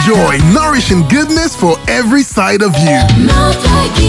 Enjoy nourishing goodness for every side of you.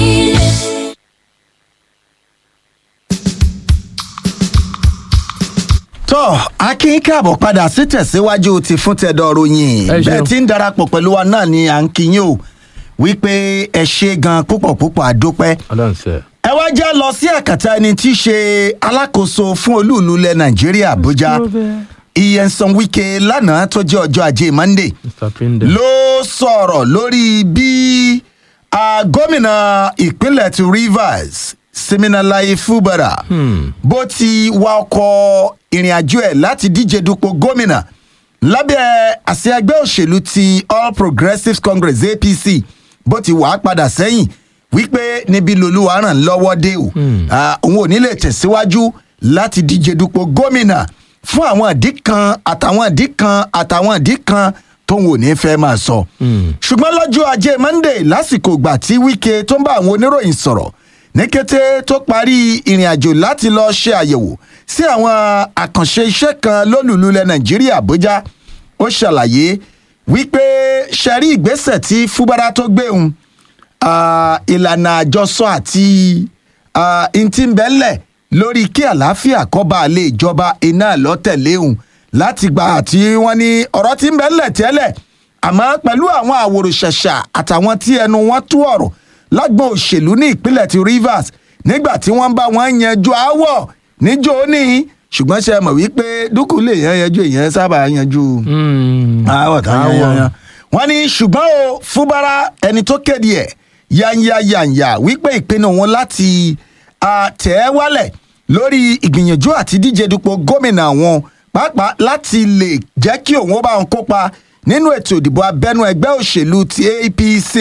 tọ́ akin káàbọ̀ padà sí tẹ̀síwájú ti fún tẹ̀dọ̀ ròyìn Ẹ ṣeun. bẹ́ẹ̀ tí ń darapọ̀ pẹ̀lú wa náà ni à ń kíyìn o wípé ẹ ṣe gan púpọ̀ púpọ̀ àdópẹ́ ọlọ́run sẹ́. ẹ wá já lọ sí àkàtà ẹni tí í ṣe alákòóso fún olúùlú ilẹ̀ nàìjíríà àbújá iyensan wike lánàá tó jẹ́ ọjọ́ ajé monday mr pinde. ló sọ̀rọ̀ lórí bí ah, gómìnà ìpínlẹ̀ ti rivers siminalayi fubara bó ti wa ọkọ̀ ìrìn àjò ẹ̀ láti díje dupò gómìnà lábẹ́ àsíá ẹgbẹ́ òṣèlú ti all progressives congress apc bó ti wà á padà sẹ́yìn wípé níbi lolúwa ràn lọ́wọ́ dé o Ah, òun ò ní lè tẹ̀síwájú láti díje dupò gómìnà fún àwọn ìdí kan àtàwọn ìdí kan àtàwọn ìdí kan tóun ò ní fẹ́ máa sọ. ṣùgbọ́n lọ́jọ́ ajé monday lásìkò ìgbà tí wike tó ń bá àwọn oníròyìn sọ̀rọ̀ ní kété tó parí ìrìn àjò láti lọ ṣe àyẹ̀wò sí àwọn àkànṣe iṣẹ́ kan lólùlú ilẹ̀ nàìjíríà àbújá ó ṣàlàyé wípé ṣẹ̀rí ìgbésẹ̀ tí fúbárà tó gbé òun ah, ìlànà àjọsọ àti ah, ntí ń bẹ́lẹ̀ lórí kí àlàáfíà kọ́ba lè jọba iná lọ́tẹ̀lé òun láti gba àti wọ́n ní ọ̀rọ̀ tí ń bẹ́lẹ̀ tẹ́lẹ̀ àmọ́ pẹ̀lú àwọn àwòrán-ṣẹ̀ṣà àtàwọn tí ẹnu wọn tú ọ̀rọ̀ lágbọn òṣèlú ní ìpínlẹ̀ ti rivers nígbà tí wọ́n bá wọn yanjú aáwọ̀ níjó ní ṣùgbọ́n ṣe mọ̀ wípé dúkù lè yan yanjú èèyàn sábà yanjú àwọ̀ tá yan yan yan. wọ́n ní ṣùgbọ́n o fúbárà ẹni tó kéde ẹ̀ yányáyányá wípé ìpinnu wọn láti ah, tẹ̀ ẹ́ wálẹ̀ lórí ìgbìyànjú àti díje dupò gómìnà wọn pàápàá láti lè jẹ́ kí òun ó bá wọn kópa nínú ètò ìdìbò abẹ́nú ẹgbẹ́ òṣèlú ti apc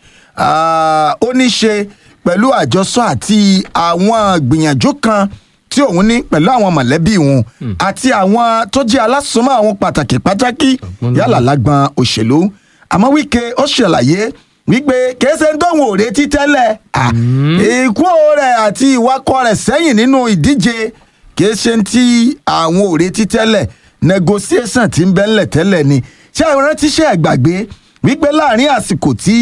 Ah, ó ní ṣe pẹ̀lú àjọsọ àti àwọn gbìyànjú kan tí òun ní pẹ̀lú àwọn mọ̀lẹ́bí òun àti àwọn tó jẹ́ alásùnmọ́ àwọn pàtàkì pàtàkì yálà lágbọn òṣèlú àmọ́ wíkẹ́ ó ṣàlàyé wípé kèése ń tóun ò retí tẹ́lẹ̀ Ah, ikú rẹ̀ àti ìwakọ̀ rẹ̀ sẹ́yìn nínú ìdíje kèése tí àwọn ò retí tẹ́lẹ̀ negotiation ti ń bẹ́lẹ̀ tẹ́lẹ̀ ni ṣé àwọn rántí ṣe ẹ̀gbàgbé wípé láàrin àsìkò tí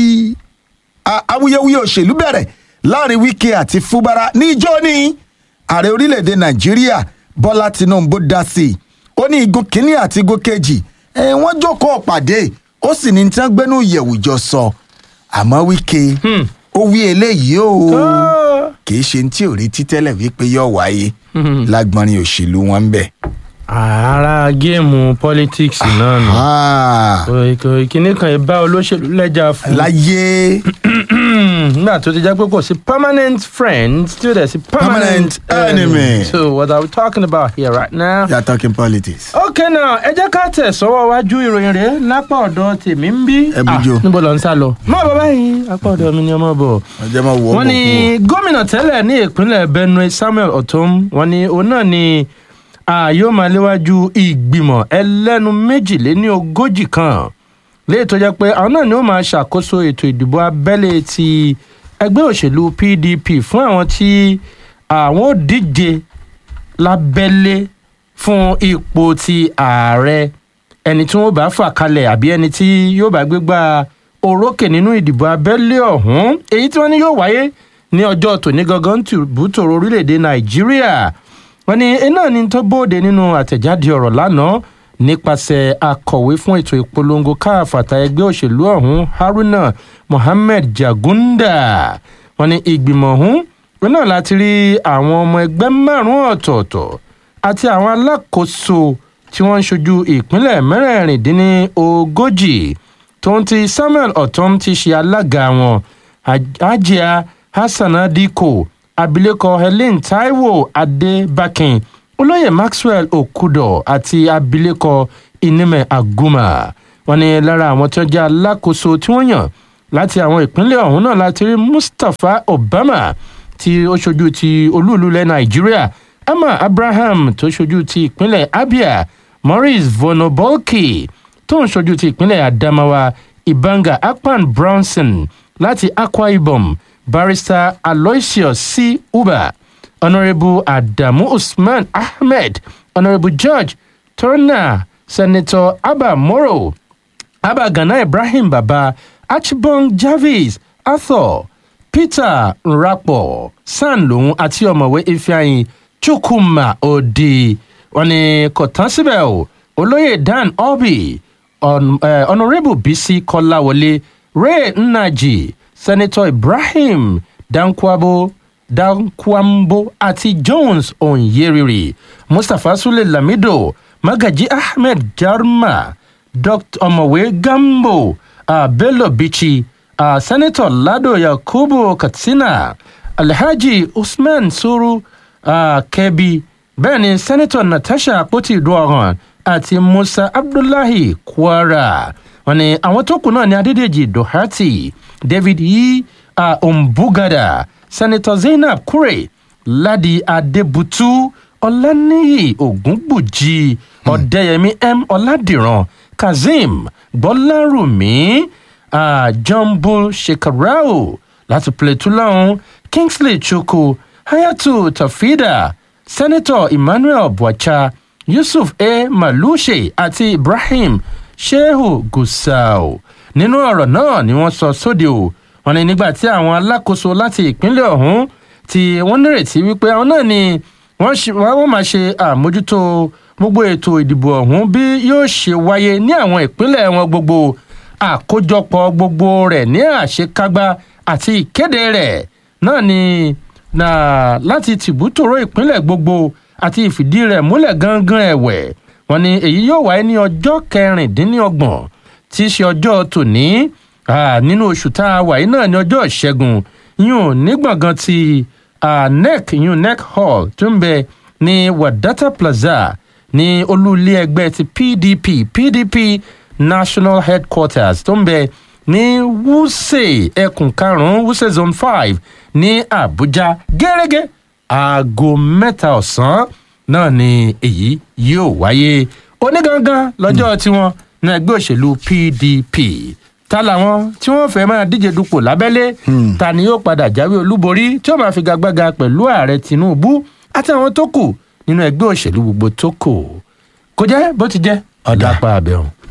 a- awuyewuye òṣèlú bẹ̀rẹ̀ láàrin wike àti fúbara ní ijó ní ààrẹ orílẹ̀-èdè nàìjíríà bọ́lá tinubu dá sí i ó ní igun kínní àti igun kejì ẹ̀ wọ́n jókòó pàdé ó sì ní tí wọ́n gbénú ìyẹ̀wù jọ sọ àmọ́ wike ó wí eléyìí o kì í ṣe ní tí ò retí tẹ́lẹ̀ wípé yóò wáyé lágbọ́nrin òṣèlú wọn ń bẹ̀. ara géèmù politics náà nù. Ah, ìkíní kan ìbá olóṣèlú lẹ́jà fún. láyé nígbà tó ti jẹ́ pé kò sí permanent friend still there sí permanent, Permanent enemy. so what are we talking about here right now. you are talking politics. ok now ẹ jẹ́ ká tẹ̀ sọ́wọ́ wájú ìròyìn rẹ̀ lápá ọ̀dọ̀ tèmi ń bí. Ẹ bùjọ. Ah, níbo lọ ń sá lọ. má bọ̀ báyìí apá ọ̀dọ̀ mi ni ọmọ bọ̀ ọjọ́ máa wọ wọ́n ní gómìnà tẹ́lẹ̀ ní ìpínlẹ̀ benue samuel otom wọ́n ní òun náà ni a yóò máa léwájú ìgbìmọ̀ ẹlẹ́nu méjìléní ogójì kan léyìí tó jẹ́ pé àwọn náà ni ó máa ṣàkóso ètò ìdìbò abẹ́lé ti ẹgbẹ́ òṣèlú pdp fún àwọn tí àwọn ò díje lábẹ́lé fún ipò ti ààrẹ ẹni tí wọ́n bá fà kalẹ̀ àbí ẹni tí yóò bá gbégbá orókè nínú ìdìbò abẹ́lé ọ̀hún èyí tí wọ́n ní yóò wáyé ní ọjọ́ tòní gangan tìbútòrò orílẹ̀-èdè nàìjíríà wọ́n ní iná ní tó bóde nínú àtẹ̀jáde ọ̀rọ̀ lánàá nípasẹ̀ akọ̀wé fún ètò ìpolongo káàfàtà ẹgbẹ́ òṣèlú ọ̀hún haruna mohammed jagunda wọ́n ní ìgbìmọ̀ ọ̀hún wọn náà láti rí àwọn ọmọ ẹgbẹ́ márùn-ún ọ̀tọ̀ọ̀tọ̀ àti àwọn alákòóso tí wọ́n ń ṣojú ìpínlẹ̀ mẹ́rẹ̀ẹ̀rìndínlógójì tó ń ti samuel otom ti ṣe alága wọn ajia hassana diko abilékọ helen taiwo adébákin olóyè maxwell okudo àti abilékọ inime aguma wọn ni lára àwọn tó jẹ́ alákòóso tí wọ́n yàn láti àwọn ìpínlẹ̀ ọ̀hún náà láti rí mustapha obama tí ó ṣojú ti olúùlú ilẹ̀ nàìjíríà emma abraham tó ṣojú ti ìpínlẹ̀ abia maurice vonobolki tó ń ṣojú ti ìpínlẹ̀ adamawa ibanga akpan brownson láti akwa ibom barrister aloysius c uba honourable adamu usman ahmed honourable george turner senator abba moro abba gana ibrahim baba archibong jarvis arthur peter nrapo san lòun àti ọ̀mọ̀wé ifeanyi chukwuma odi wọn ni kò tán síbẹ̀ o olóyè dan obi honourable bisi kọ́láwọlé ray nnaji senator ibrahim dankwabo dankwambo àti jones onyeriri mustapha sule lamido magaji ahmed jarma dr ọmọwé gambo uh, bello bichi uh, senator lado yakubu katsina alhaji usman suru uh, kebi bẹ́ẹ̀ ni senator natasha akpoti duoran àti musa abdullahi kwara wọn ni àwọn tó kù náà ní adédèjì doherty david yi uh, ombugada senator zainab kure ladi adebutu ọláníyì ògúngbùjì ọ̀dẹ́yẹmí m ọ̀làdìrán kazeem gbọ́lárùmí uh, jumbo shekarau láti plateau lọ́hún kingsley chukwu hayatu tafida senator emmanuel bwacha yusuf a malushe àti ibrahim shehu gusau nínú ọ̀rọ̀ náà ni wọ́n sọ sóde o wọn ni nígbà tí àwọn alákòóso láti ìpínlẹ̀ ọ̀hún tí wọ́n nírètí wípé àwọn náà ni wọ́n máa ṣe àmójútó gbogbo ètò ìdìbò ọ̀hún bí yóò ṣe wáyé ní àwọn ìpínlẹ̀ wọn gbogbo àkójọpọ̀ gbogbo rẹ̀ ní àṣekágbá àti ìkéde rẹ̀ náà ni na láti tìbútòrò ìpínlẹ̀ gbogbo àti ìfìdí rẹ̀ múlẹ̀ gangan ẹ̀wẹ̀ wọn ni èyí yóò wáyé ní ọjọ́ kẹrìndínlọ́gbọ̀n tí í ṣe ọjọ́ tòní nínú oṣù tá a wà yìí náà ní ọjọ́ ìṣẹ́gun yún ní gbọ̀ngàn ti nec yún nec hall tó ń bẹ ní wadata plaza ní olúlé ẹgbẹ́ ti pdp pdp national headquarters tó ń bẹ ní wuse ẹkùn karùn-ún wuse zone five ní àbújá gẹ́gẹ́ aago mẹ́ta ọ̀sán náà ni èyí yóò wáyé onígangan lọ́jọ́ tiwọn ní ẹgbẹ́ òṣèlú pdp ta làwọn tí wọ́n fẹ́ máa díje dupò lábẹ́lé ta ni yóò padà jáwé olúborí tí ó máa fi gagbága pẹ̀lú ààrẹ tinubu àti àwọn tó kù nínú ẹgbẹ́ òṣèlú gbogbo tó kù kò jẹ́ bó ti jẹ́ ọ̀dà pa àbẹ̀hùn.